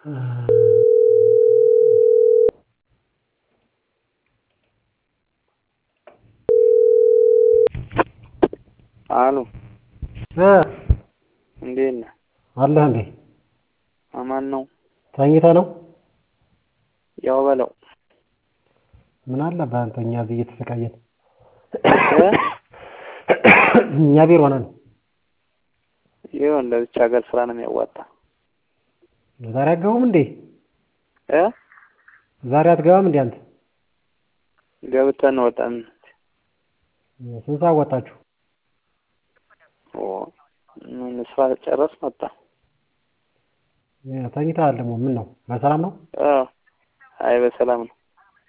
አሉ እ እንዴት ነህ? አለህ እንዴ? አማን ነው? ተኝተህ ነው? ያው በለው ምን አለብህ አንተ እኛ እዚህ እየተሰቃየን እ እኛ ቢሮ ነን። ይሁን ለብቻ ሀገር ስራ ነው የሚያዋጣ። ዛሬ አትገቡም እንዴ? እ ዛሬ አትገባም እንዴ አንተ? ገብተን ወጣን። ስንት ሰዓት ወጣችሁ? ኦ ምን ስራ ጨረስ መጣ። ተኝተሃል ደግሞ ምን ነው? በሰላም ነው? አዎ አይ በሰላም ነው።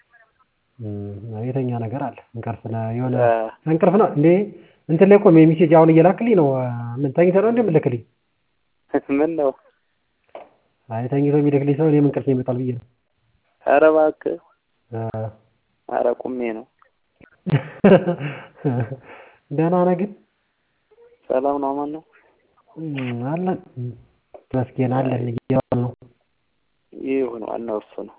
የተኛ ነገር አለ እንቅልፍ ነው የሆነ እ እንቅልፍ ነው እንዴ? እንትን ላይ እኮ ሜሴጅ አሁን እየላክልኝ ነው። ምን ተኝተህ ነው እንዴ የምልክልኝ? ምን ነው? አይ ተኝቶ የሚልክልኝ ሰው እኔም እንቅልፍ ይመጣል ብዬ ነው። ኧረ እባክህ እ ኧረ ቁሜ ነው። ደህና ነህ ግን? ሰላም ነው አማን ነው? አለን መስገን አለን እየዋልን ነው። ይሁን ዋናው እሱ ነው።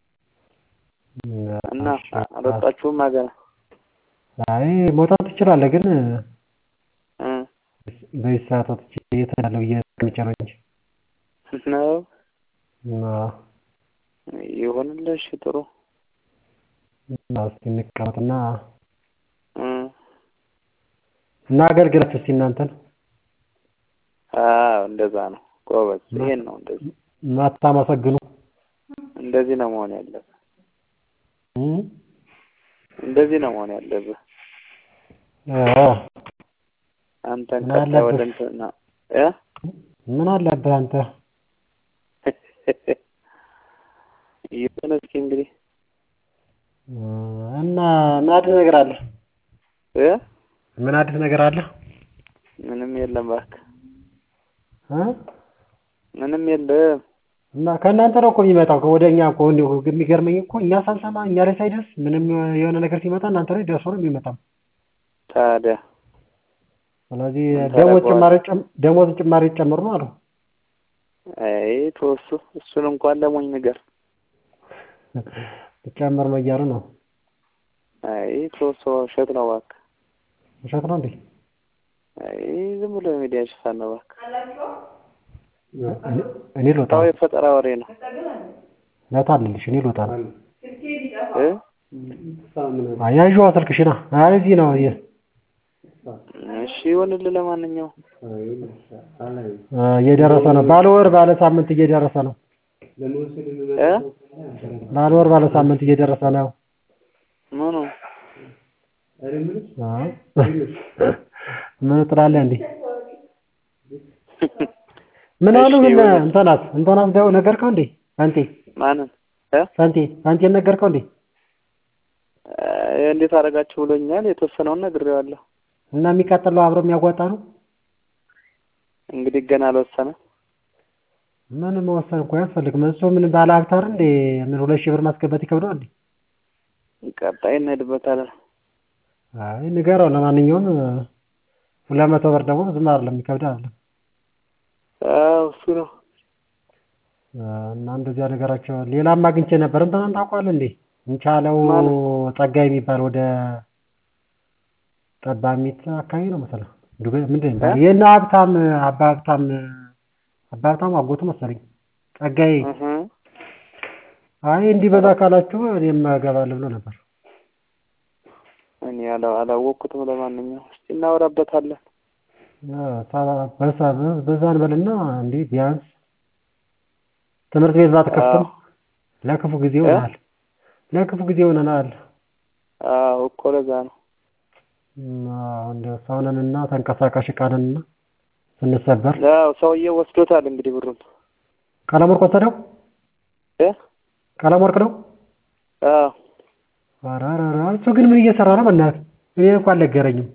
እና አልወጣችሁም ሀገር? አይ መውጣት ትችላለህ ግን እ በዚህ ሰዓት ወጥቼ የት እሄዳለሁ ብዬ ተቀምጬ ነው እንጂ ነው አዎ ይሁንልህ። እሺ ጥሩ እና እስኪ እንቀመጥና እ እና አገልግላችሁ እስኪ እናንተን አዎ እንደዛ ነው ጎበዝ። ይሄን ነው እንደዚህ ማታመሰግኑ እንደዚህ ነው መሆን ያለብህ። እ እንደዚህ ነው መሆን ያለብህ። አዎ አንተን ምን ቀጣይ ወደ አለብህ? እንትን ና- እ ምን አለብህ አንተ? ይሁን እስኪ እንግዲህ እና ምን አዲስ ነገር አለ? እ ምን አዲስ ነገር አለ? ምንም የለም እባክህ እ ምንም የለም። እና ከእናንተ ነው እኮ የሚመጣው ወደ እኛ እኮ እንዲሁ የሚገርመኝ እኮ እኛ ሳንሰማ እኛ ላይ ሳይደርስ ምንም የሆነ ነገር ሲመጣ እናንተ ላይ ደርሶ ነው የሚመጣው። ታዲያ ስለዚህ ምን ደሞዝ ታደርገዋለህ? ጭማሪ ጨም- ደሞዝ ጭማሪ ጨምሩ ነው አሉ። አይ ተወሱ እሱን እንኳን ለሞኝ ንገር። ጨምር ነው እያሉ ነው። አይ ተወሱ ውሸት ነው እባክህ። ውሸት ነው እንዴ? አይ ዝም ብሎ የሚዲያ ሽፋን ነው እባክህ። እኔ- እኔ ልወጣ ታው ነው። የፈጠራ ወሬ ነው ለታልልሽ እኔ ልወጣ ነው። እ አያዥዋ ስልክሽና አይ እዚህ ነው የ- እሺ ይሁንልህ። ለማንኛውም እ እየደረሰ ነው። ባለ ወር ባለ ሳምንት እየደረሰ ነው። እ ባለ ወር ባለ ሳምንት እየደረሰ ነው። ምኑ አ? ምን ትላለህ እንዴ? ምን አሉ እሺ ግን ይሁን። እንተናት እንተናት ደው ነገርከው እንዴ? አንቴ ማንን እ ሳንቴ ሳንቴን ነገርከው እንዴ? አይ እንዴት አደረጋችሁ ብሎኛል። የተወሰነውን ነግሬዋለሁ። እና የሚቃጠለው አብሮ የሚያዋጣ ነው። እንግዲህ ገና አልወሰነም። ምን መወሰን እኮ አያስፈልግም። እሱ ምን ባለ ሀብት አይደል እንዴ? ምን ሁለት ሺህ ብር ማስገባት ይከብደዋል እንዴ? ቀጣይ እንሄድበታለን። አይ ንገረው። ለማንኛውም ሁለት መቶ ብር ደግሞ ብዙም አይደለም የሚከብድ አይደለም። አዎ እሱ ነው። እና እንደዚያ ነገራቸው። ሌላም አግኝቼ ነበር። እንትናን ታውቀዋለህ እንዴ? እንቻለው ማን? ጸጋይ የሚባል ወደ ጠባሚት አካባቢ ነው መሰለህ። ዱቤ ምንድን ነው የሚባለው? የእነ ሀብታም አባ ሀብታም አባ ሀብታም አጎቱ መሰለኝ ጸጋይ። እህ አይ እንዲህ በዛ ካላችሁ እኔም እገባለሁ ብሎ ነበር። እኔ አላ- አላወቅኩትም። ለማንኛውም እስኪ እናወራበታለን። በዛ በዛን በልና እንዴ ቢያንስ ትምህርት ቤት ባትከፍትም አዎ ለክፉ ጊዜ እ? ይሆናል። ለክፉ ጊዜ ይሆነናል። አዎ እኮ ለዛ ነው። እንደ ሰውነንና ተንቀሳቃሽ ዕቃንና ስንሰበር ያው ሰውዬው ወስዶታል እንግዲህ ብሩን ቀለም ወርቅ ወሰደው። እ ቀለም ወርቅ ነው። አዎ ኧረ ኧረ ኧረ እሱ ግን ምን እየሰራ ነው? በእናትህ እኔ እንኳን አልነገረኝም።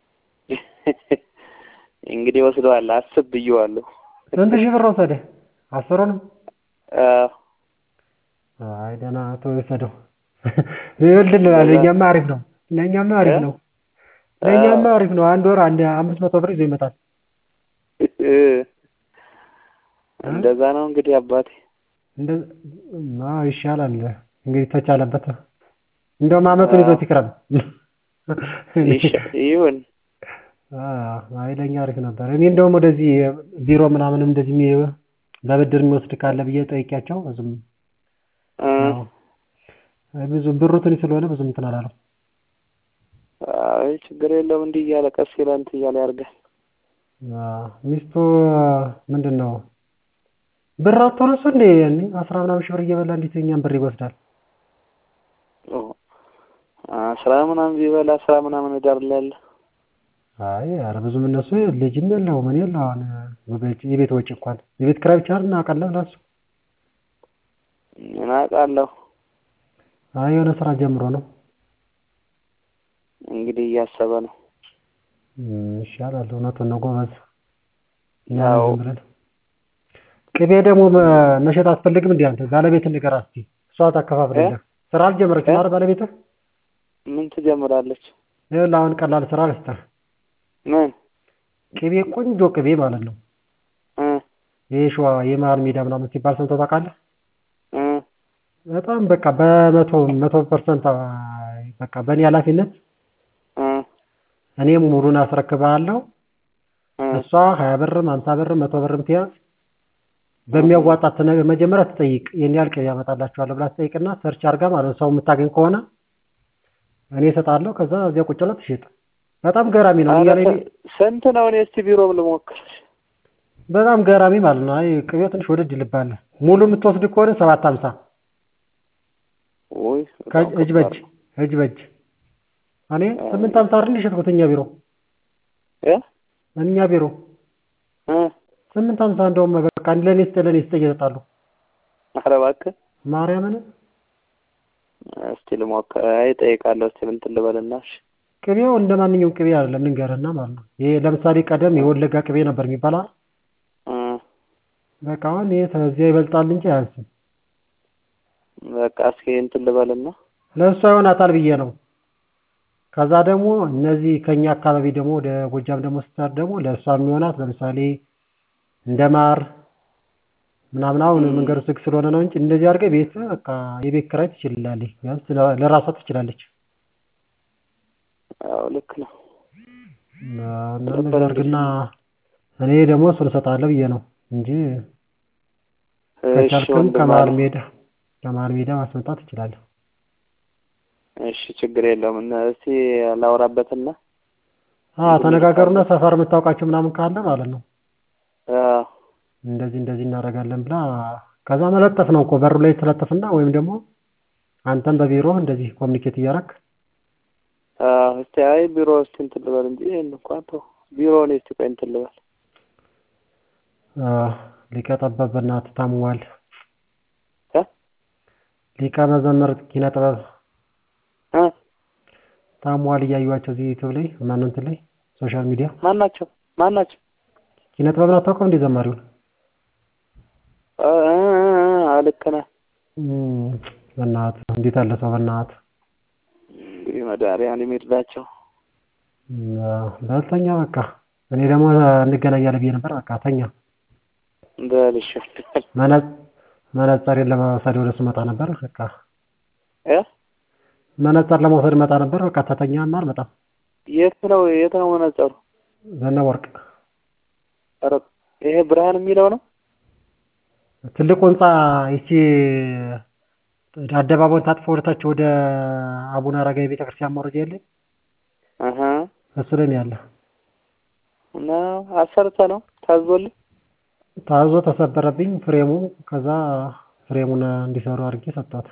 እንግዲህ ወስደዋል። አስብ ብዬዋለሁ። ስንት ሺህ ብር ወሰደ? አስሩንም? አዎ አይ ደህና ተው ይውሰደው። ይኸውልህ ለእኛማ አሪፍ ነው። ለእኛማ አሪፍ ነው። ለእኛማ አሪፍ ነው። አንድ ወር አንድ አምስት መቶ ብር ይዞ ይመጣል። እንደዛ ነው እንግዲህ አባቴ። እንደ አዎ ይሻላል እንግዲህ ተቻለበት እንደውም አመቱን ይዞት ይቅረብ ይሻ- ይሁን አዎ አይ ለኛ አሪፍ ነበር እኔ እንደውም ወደዚህ ቢሮ ምናምን እንደዚህ የሚ- በብድር የሚወስድ ካለ ብዬ ጠይቄያቸው ብዙም እ አዎ ብዙ ብሩ ትንሽ ስለሆነ ብዙም እንትን አላለም አይ ችግር የለውም እንዲህ እያለ ቀስ ይላል እንትን እያለ ያድርጋል። አዎ ሚስቱ ምንድን ነው ብር አጥቶ ነው እሱ እንዴ አስራ ምናምን ሺህ ብር እየበላ እንዴት የእኛን ብር ይወስዳል ኦ አስራ ምናምን ቢበላ አስራ ምናምን እዳር ላይ ያለ አይ ኧረ ብዙም እነሱ ልጅም የለው ምን የለው አሁን ወገጭ የቤት ወጪ እንኳን የቤት ኪራይ ብቻ እናውቃለን ለእሱ ምን አውቃለሁ አይ የሆነ ስራ ጀምሮ ነው እንግዲህ እያሰበ ነው። እም፣ ይሻላል እውነቱን ነው ጎበዝ እኛ አዎ። ዝም ብለን ቅቤ ደግሞ መ- መሸጥ አትፈልግም እንዴ አንተ ባለቤትን ንገራት እስኪ እሷ ታከፋፍልልህ ስራ አልጀመረችም እ? አይደል ባለቤትህ ምን ትጀምራለች? ይኸውልህ አሁን ቀላል ስራ ልስጥህ ምን ቅቤ ቆንጆ ቅቤ ማለት ነው እ ይሄ ሸዋ የመሀል ሜዳ ምናምን ሲባል ሰምተህ ታውቃለህ እ በጣም በቃ በመቶ መቶ ፐርሰንት በቃ በእኔ ኃላፊነት እ እኔ ሙሉን አስረክብሃለሁ እ እሷ ሀያ ብርም ሀምሳ ብርም መቶ ብርም ትያዝ በሚያዋጣት ነገር መጀመሪያ ትጠይቅ ይህን ያህል ቅቤ ያመጣላችኋለሁ ብላ ትጠይቅና ሰርች አድርጋ ማለት ነው ሰው የምታገኝ ከሆነ እኔ እሰጣለሁ ከዛ እዚያ ቁጭ ብላ ትሸጥ በጣም ገራሚ ነው ኧረ እያለ ስ- ስንት ነው? እኔ እስቲ ቢሮ ልሞክር። በጣም ገራሚ ማለት ነው አይ ቅቤው ትንሽ ወደድ ይልብሃል ሙሉ የምትወስድ ከሆነ ሰባት ሀምሳ ውይ በጣም እጅ በእጅ ከባድ ነው። እጅ በእጅ እኔ ስምንት ሀምሳ አይደል የሸጥኩት እኛ ቢሮ እ እኛ ቢሮ እ ስምንት ሀምሳ እንደውም በቃ ለእኔ ስጥ ለእኔ ስጥ እየሰጣሉ ኧረ እባክህ ማርያምን እስቲ ልሞክር። አይ እጠይቃለሁ። እስቲ እንትን ልበልና እሺ። ቅቤው እንደ ማንኛውም ቅቤ አይደለም ልንገርህና ማለት ነው ይሄ ለምሳሌ ቀደም የወለጋ ቅቤ ነበር የሚባል አይደል? እ በቃ አሁን ይሄ ከዚያ ይበልጣል እንጂ አያንስም በቃ እስኪ እንትን ልበልና ለእሷ ይሆናታል ብዬ ነው ከዛ ደግሞ እነዚህ ከኛ አካባቢ ደግሞ ወደ ጎጃም ደግሞ ስትሄድ ደግሞ ለእሷ የሚሆናት ለምሳሌ እንደ ማር ምናምን አሁን መንገዱ ዝግ ስለሆነ ነው እንጂ እንደዚህ አድርገህ ቤት በቃ የቤት ኪራይ ትችላለች ቢያንስ ለ- ለራሷ ትችላለች አዎ ልክ ነው። እና እንደዚህ አድርግና እኔ ደግሞ እሱን እሰጥሃለሁ ብዬ ነው እንጂ እሺ ከቻልክም ወንድም ከመሀል አለ። ሜዳ ከመሀል ሜዳ ማስመጣት ትችላለህ እሺ ችግር የለውም። እና እስቲ ላውራበትና አዎ ተነጋገሩና ሰፈር የምታውቃቸው ምናምን ካለ ማለት ነው አዎ እንደዚህ እንደዚህ እናደርጋለን ብላ ከዛ መለጠፍ ነው እኮ በሩ ላይ ትለጥፍና ወይም ደግሞ አንተም በቢሮ እንደዚህ ኮሚኒኬት እያደረግ አዎ እስቲ አይ ቢሮ እስቲ እንትን ልበል እንጂ ይሄን እንኳን ተው። ቢሮ ነው እስቲ ቆይ እንትን ልበል። ሊቀ ጠበብ በእናትህ ታሟል እ ሊቀ መዘመር ኪነ ጥበብ እ ታሟል እያዩዋቸው እዚህ ዩቲዩብ ላይ ማነው እንትን ላይ ሶሻል ሚዲያ ማን ናቸው? ማን ናቸው? ኪነ ጥበብን አታውቀውም እንዴ ዘማሪውን እ እ እ እ ልክ ነህ። እም፣ በእናትህ እንዴት አለ ሰው በእናትህ እንግዲህ መድኃኒዓለም ይርዳቸው። እም፣ በል ተኛ በቃ እኔ ደግሞ እንገናኛለን ብዬ ነበር በቃ ተኛ በል እሺ። መነ- መነጸሬን ለመውሰድ ወደ እሱ መጣ ነበር በቃ እ መነጸር ለመውሰድ መጣ ነበር በቃ ተተኛና አልመጣም የት ነው የት ነው መነጸሩ? ዘነበ ወርቅ ኧረ ይሄ ብርሃን የሚለው ነው? ትልቁ ህንፃ ይቺ አደባባዩን ታጥፎ ወደታች ወደ አቡነ አረጋዊ ቤተክርስቲያን መውረጃ የለም አሀ እሱ ላይ ነው ያለ እና አሰርተ ነው ታዞልህ? ታዞ ተሰበረብኝ ፍሬሙ ከዛ ፍሬሙን እንዲሰሩ አድርጌ ሰጣት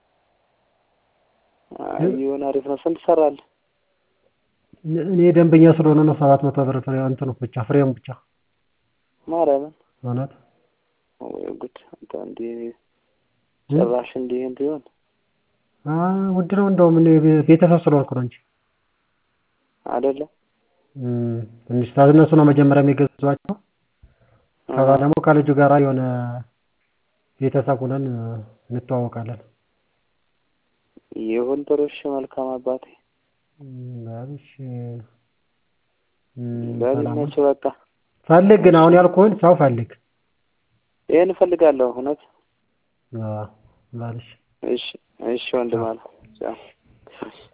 አይ ይሁን አሪፍ ነው። ስንት ሰራለህ? እኔ ደንበኛ ስለሆነ ነው ሰባት መቶ ብር ፍሬ እንትኑ ብቻ ፍሬሙ ብቻ ማርያምን እውነት ወይ ጉድ! አንተ እንዲህ ጭራሽ እንዲህ እንዲሆን አ ውድ ነው እንደውም እኔ ቤተሰብ ስለሆንኩ ነው እንጂ አይደለም። እም፣ ትንሽ እነሱ ነው መጀመሪያ የሚገዟቸው ከዛ ደግሞ ከልጁ ጋራ የሆነ ቤተሰብ ሆነን እንተዋወቃለን ይሁን ጥሩ። እሺ መልካም አባቴ እም፣ እሺ እም፣ በል ሰላም ይመችህ በቃ። ፈልግ ግን አሁን ያልኩህን ሰው ፈልግ ይሄን እፈልጋለሁ እውነት አዎ ባልሽ እሺ እሺ ወንድም አለ ቻው